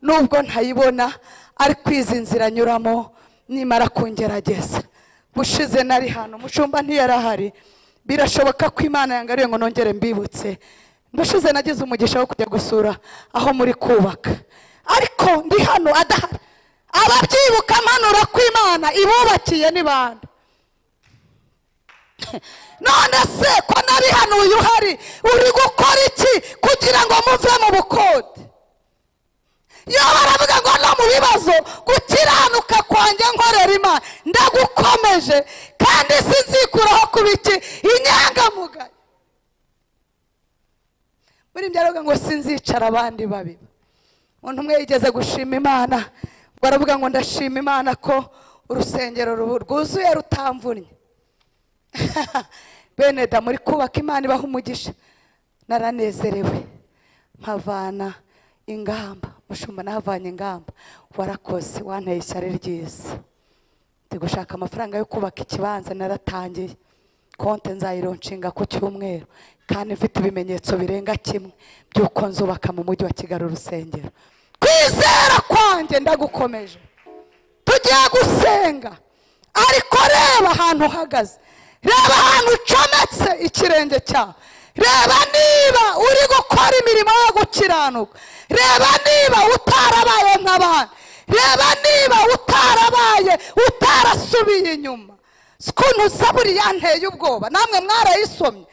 nubwo ntayibona ariko izi nzira anyuramo nimara kungerageza bushize nari hano mushumba ntiyari ahari birashoboka ko imana yangariye ngo nongere mbibutse mbushize nagize umugisha wo kujya gusura aho muri kubaka ariko ndi hano adahari ababyibuka mpanuro kw'imana ibubakiye ni bande none se ko nabihanuye uhari uri gukora iki kugira ngo muve mu bukode iyo baravuga ngo no mu bibazo gukiranuka kwanjye nkorera imana ndagukomeje kandi sinzikuraho kuba iki inyangamugayo muri byaruga ngo sinzicara abandi babiba umuntu umwe yigeze gushima imana ubwo aravuga ngo ndashima imana ko urusengero rubu- rwuzuye rutamvunnye bene da muri kubaka imana ibaha umugisha naranezerewe mpavana ingamba mushumba nahavanye ingamba warakoze wanteye ishyari ryiza ndi gushaka amafaranga yo kubaka ikibanza naratangiye konte nzayironshinga ku cyumweru kandi mfite ibimenyetso birenga kimwe by'uko nzubaka mu mujyi wa kigali urusengero kwizera kwanjye ndagukomeje tugiye gusenga ariko reba ahantu uhagaze reba ahantu ucometse ikirenge cyawe reba niba uri gukora imirimo yo gukiranuka reba niba utarabaye nk'abandi reba niba utarabaye utarasubiye inyuma sikuntu zaburi yanteye ubwoba namwe mwarayisomye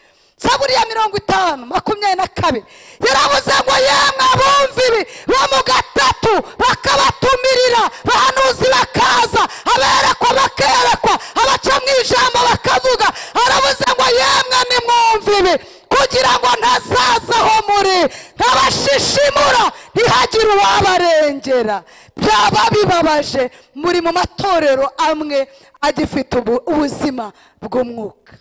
zaburi ya mirongo itanu makumyabiri na kabiri yaravuze ngo yemwe abumva ibi bo mu gatatu bakabatumirira bahanuzi bakaza aberekwa bakerekwa abaca mu ijambo bakavuga aravuze ngo yemwe nimwumva ibi kugira ngo ntazaza aho muri nk'abashishimura ntihagire uwabarengera byaba bibabaje muri mu matorero amwe agifite ubu- ubuzima bw'umwuka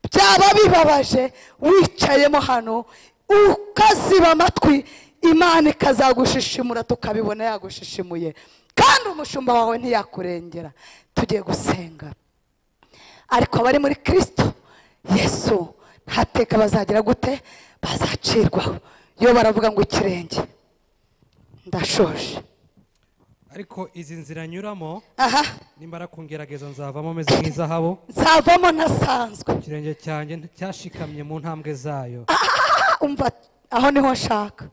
byaba bibabaje wicayemo hano ukaziba amatwi imana ikazagushishimura tukabibona yagushishimuye kandi umushumba wawe ntiyakurengera tugiye gusenga ariko abari muri kirisito yesu ntateka bazagira gute bazacirwaho iyo baravuga ngo ikirenge ndashoje ariko izi nzira nyuramo aha nimara kungerageza nzavamo ameze nk'izahabu nzavamo ntasanzwe ikirenge cyanjye cyashikamye mu ntambwe zayo umva aho niho nshaka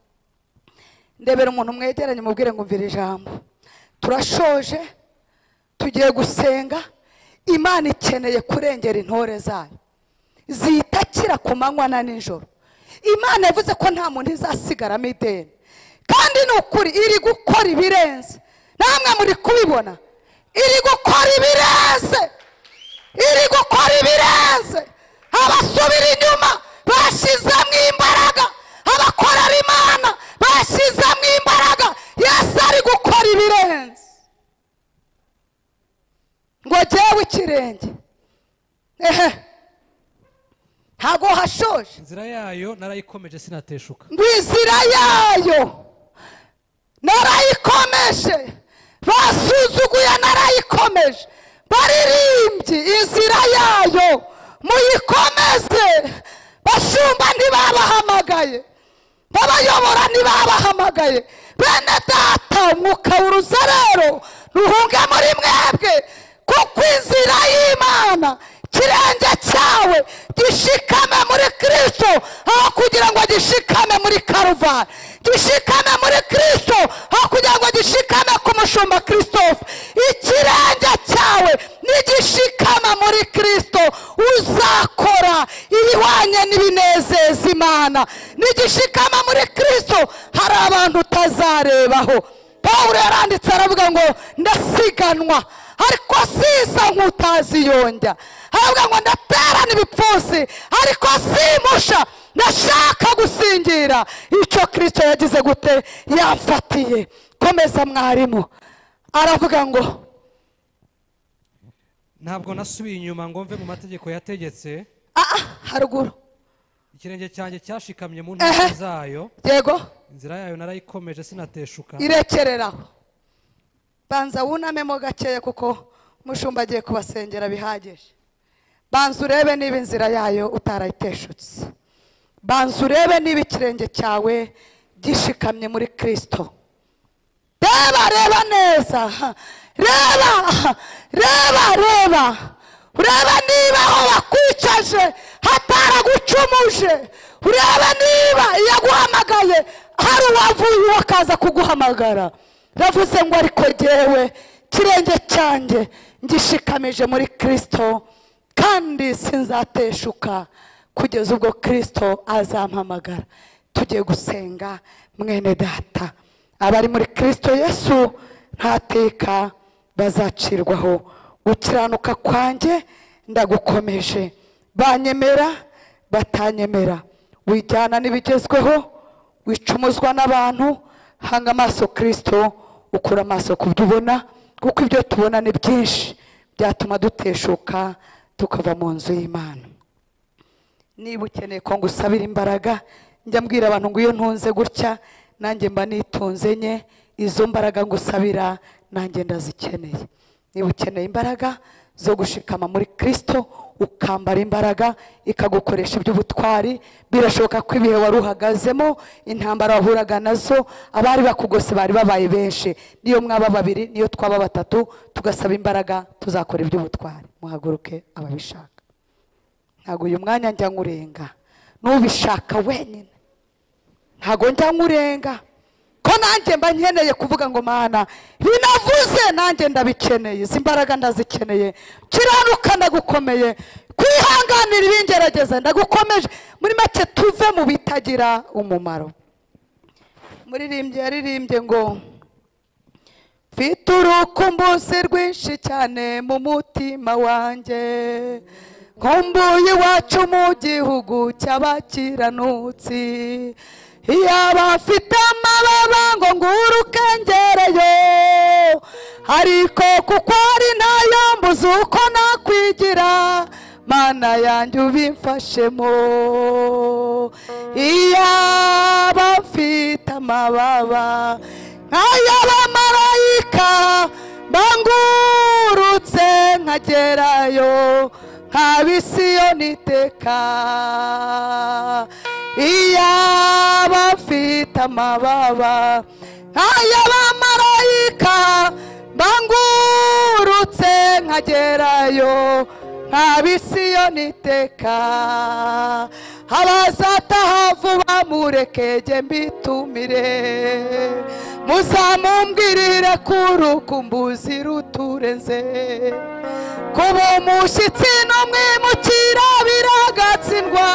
ndebera umuntu mwegeranye umubwire ngo umvira ijambo turashoje tugiye gusenga imana ikeneye kurengera intore zayo zitakira ku manywa na nijoro imana yavuze ko nta muntu izasigaramo ideni kandi ni ukuri iri gukora ibirenze namwe muri kubibona iri gukora ibirenze iri gukora ibirenze abasubira inyuma bashyizemo imbaraga abakorera imana bashyizemo imbaraga yesu ari gukora ibirenze ngo jyewe ikirenge ehe ntabwo hashoje inzira yayo narayikomeje sinateshuka ngo inzira yayo narayikomeje basuzuguye narayikomeje baririmbye inzira yayo muyikomeze bashumba ntibabahamagaye babayobora ntibabahamagaye bene data umwuka wuruza rero ruhunge muri mwebwe kuko inzira y'imana ikirenge cyawe gishikame muri kirisito aho kugira ngo gishikame muri karuvari gishikame muri kirisito aho kugira ngo gishikame ku mushumba christophe ikirenge cyawe nigishikama muri kirisito uzakora ibihwanye n'ibinezeza imana nigishikama muri kirisito hari abantu utazarebaho pawulo yaranditse aravuga ngo ndasiganwa ariko siza nk'utaziyonjya aravuga ngo ndaterana ibipfunsi ariko simpusha ndashaka gusingira icyo kirisito yagize gute yamfatiye komeza mwarimu aravuga ngo ntabwo nasubiye inyuma ngo mve mu mategeko yategetse ah ah, haruguru ikirenge cyanjye cyashikamye mu ntambwe zayo yego inzira yayo narayikomeje sinateshuka irekereraho banza wunamemo gakeya kuko umushumba agiye kubasengera bihagije banza urebe niba inzira yayo utarayiteshutse banza urebe niba ikirenge cyawe gishikamye muri kirisito reba reba neza reba reba reba urebe niba aho bakwicaje hataragucumuje urebe niba iyo aguhamagaye hari uwavuye uwo akaza kuguhamagara ravuze ngo ariko jyewe ikirenge cyanjye ngishikamije muri kirisito kandi sinzateshuka kugeza ubwo kirisito azampamagara tugiye gusenga mwene data abari muri kirisito yesu ntateka bazacirwaho gukiranuka kwanjye ndagukomeje banyemera batanyemera wijyana n'ibigezweho wicumuzwa n'abantu hanga amaso kirisito ukura amaso ku byo ubona kuko ibyo tubona ni byinshi byatuma duteshuka tukava mu nzu y'imana niba ukeneye ko ngusabira imbaraga njya mbwira abantu ngo iyo ntunze gutya nanjye mba nitunze nye izo mbaraga ngusabira nanjye ndazikeneye niba ukeneye imbaraga zo gushikama muri kirisito ukambara imbaraga ikagukoresha iby'ubutwari birashoboka ko ibihe wari uhagazemo intambara wahuraga nazo abari bakugose bari babaye benshi niyo mwaba babiri niyo twaba batatu tugasaba imbaraga tuzakora iby'ubutwari muhaguruke ababishaka ntabwo uyu mwanya njya nkurenga n'ubishaka wenyine ntabwo njya nkurenga ko nanjye mba nkeneye kuvuga ngo mana binavuze nanjye ndabikeneye izi mbaraga ndazikeneye kiranuka ndagukomeye kwihanganira ibingerageza ndagukomeje muri make tuve mu bitagira umumaro muririmbyi yaririmbye ngo mfite urukumbuzi rwinshi cyane mu mutima wanjye nkumbuye iwacu mu gihugu cy'abakiranutsi yaba afite amababa ngo nguruke ngereyo ariko kuko ari nayo mbuze uko nakwigira mana yanjye ubimfashemo iyaba mfite amababa nk'ay'abamarayika bangurutse nkagerayo nkabisiyoni iteka iyaba mfite amababa nk'ay'abamarayika bangurutse nkagerayo nkabisiyoni iteka abazataha vuba murekege mbitumire muzamumbwirire ko urukumbuzi ruturenze kuba umushyitsi n'umwimukira biragatsindwa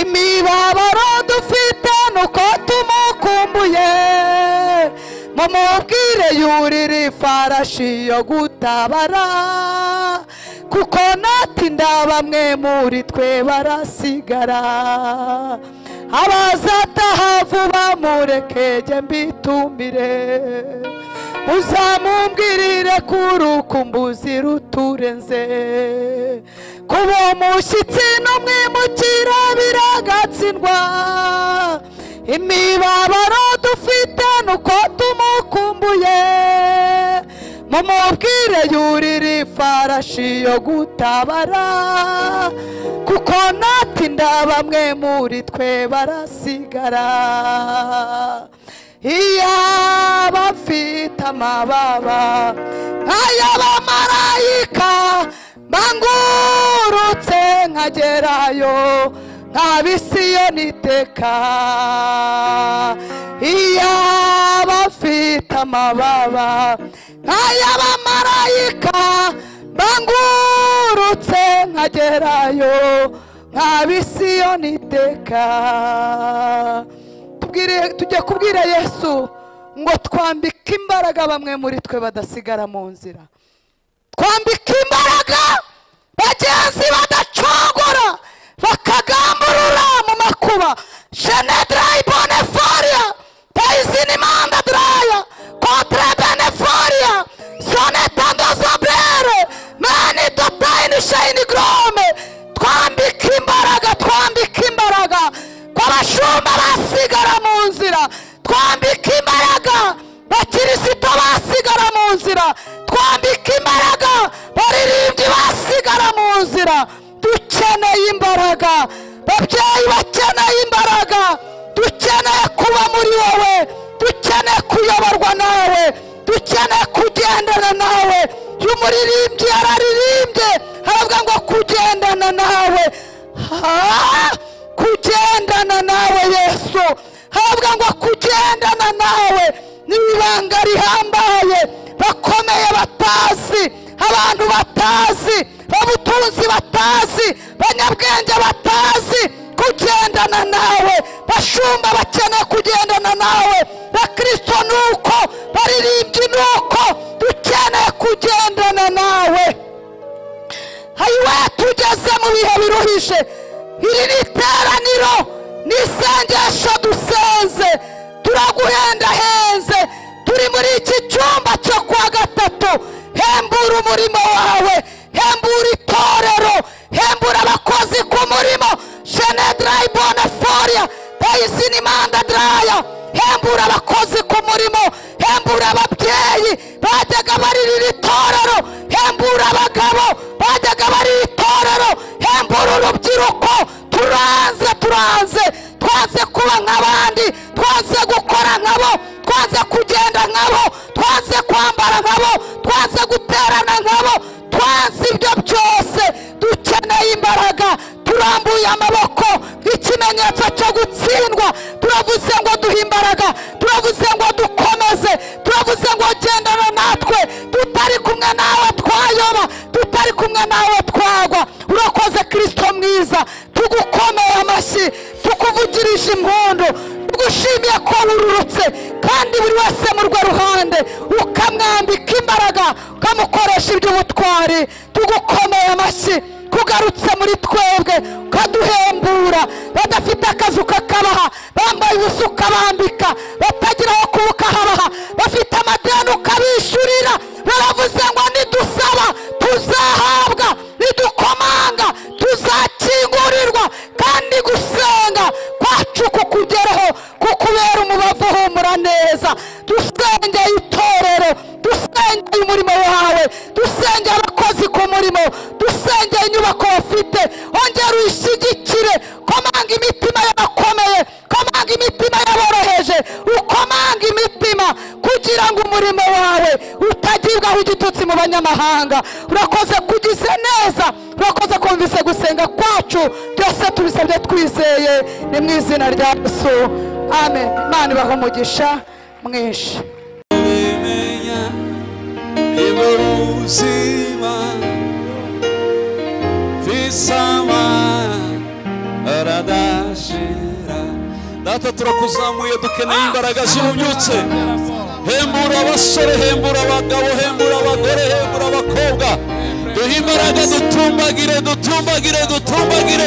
imibabaro dufite nuko tumukumbuye mumubwire yurira ifarashi yo gutabara kuko natinda bamwe muri twe barasigara abazataha vuba murekege mbitumire uzamumbwirire ko urukumbuzi ruturenze kuba umushyitsi n'umwimukira biragatsindwa imibabaro dufite nuko tumukumbuye mumubwire yurira ifarashi yo gutabara kuko natinda bamwe muri twe barasigara iyaba mfite amababa nk'ay'abamarayika bangurutse nkagerayo nkabisiyoni iteka iyaba mfite amababa nk'ay'abamarayika bangurutse nkagerayo nkabisiyoni iteka tubwire- tujya kubwira yesu ngo twambike imbaraga bamwe muri twe badasigara mu nzira twambika imbaraga bagenzi badacogora bakagamburura mu makuba shenedirayi bonefariya tayizinimanda diraya kontre benefariya sonetando zobrere mani dotayini shayini gorome twambika imbaraga twambika imbaraga ko abashumba basigara mu nzira twambika imbaraga bakirisitu basigara mu nzira twambika imbaraga baririmbyi basigara mu nzira dukeneye imbaraga babyeyi bakeneye imbaraga dukeneye kuba muri wowe dukeneye kuyoborwa nawe dukeneye kugendana nawe iyo umuririmbyi yararirimbye haravuga ngo kugendana nawe Ah! kugendana nawe yesu haravuga ngo kugendana nawe ni ibanga rihambaye bakomeye batazi abantu batazi babutunzi batazi banyabwenge batazi kugendana nawe bashumba bakeneye kugendana nawe bakristo ni uko baririmbyi ni uko dukeneye kugendana nawe hayiwe tugeze mu bihe biruhije iri ni iteraniro ni isengesho dusenze turaguhendahenze turi muri iki cyumba cyo kuwa gatatu hembura umurimo wawe hembura itorero hembura abakozi ku murimo jenedarayi boneforiya payisinimanda daraya hembura abakozi ku murimo hembura ababyeyi bajyaga baririra itorero hembura abagabo bajyaga barira itorero hembura urubyiruko turanze turanze twaze kuba nk'abandi twaze gukora nkabo twaze kugenda nkabo twaze kwambara nkabo twaze guterana nkabo twazi ibyo byose dukeneye imbaraga turambuye amaboko nk'ikimenyetso cyo gutsindwa turavuze ngo duhe imbaraga turavuze ngo dukomeze turavuze ngo gendana natwe tutari kumwe nawe twayoba tutari kumwe nawe twagwa urakoze kirisito mwiza tugukomeye amashyi tukuvugirisha impundu tugushimiye ko wururutse kandi buri wese mu rwo ruhande ukamwambika imbaraga ukamukoresha iby'ubutwari tugukomeye amashyi kugarutse muri twebwe ukaduhembura badafite akazi ukakabaha bambaye ubusa ukabambika batagira aho kuba ukahabaha bafite amadeni ukabishyurira baravuze ngo nidusaba tuzahabwa nidukomanga tuzakingurirwa kandi gusenga kwacu kukugereho kukubera umubavu uhumura neza dusengeye itorero dusengeye umurimo wawe dusengeye abakozi ku murimo dusengeye inyubako bafite ongera uyishyigikire komanga imitima y'abakomeye komanga imitima y'aboroheje ukomanga imitima kugira ngo umurimo wawe utagibwaho igitutsi mu banyamahanga urakoze kugize neza urakoze kumvise gusenga kwacu byose tubisabye twizeye ni mu izina rya yesu amen imana ibaha umugisha mwinshi ubimenya ni mu buzima visama aradashira data turakuzamuye dukeneye imbaraga zibubyutse hembura abasore hembura abagabo hembura abagore hembura abakobwa duhe imbaraga dutumbagire dutumbagire dutumbagire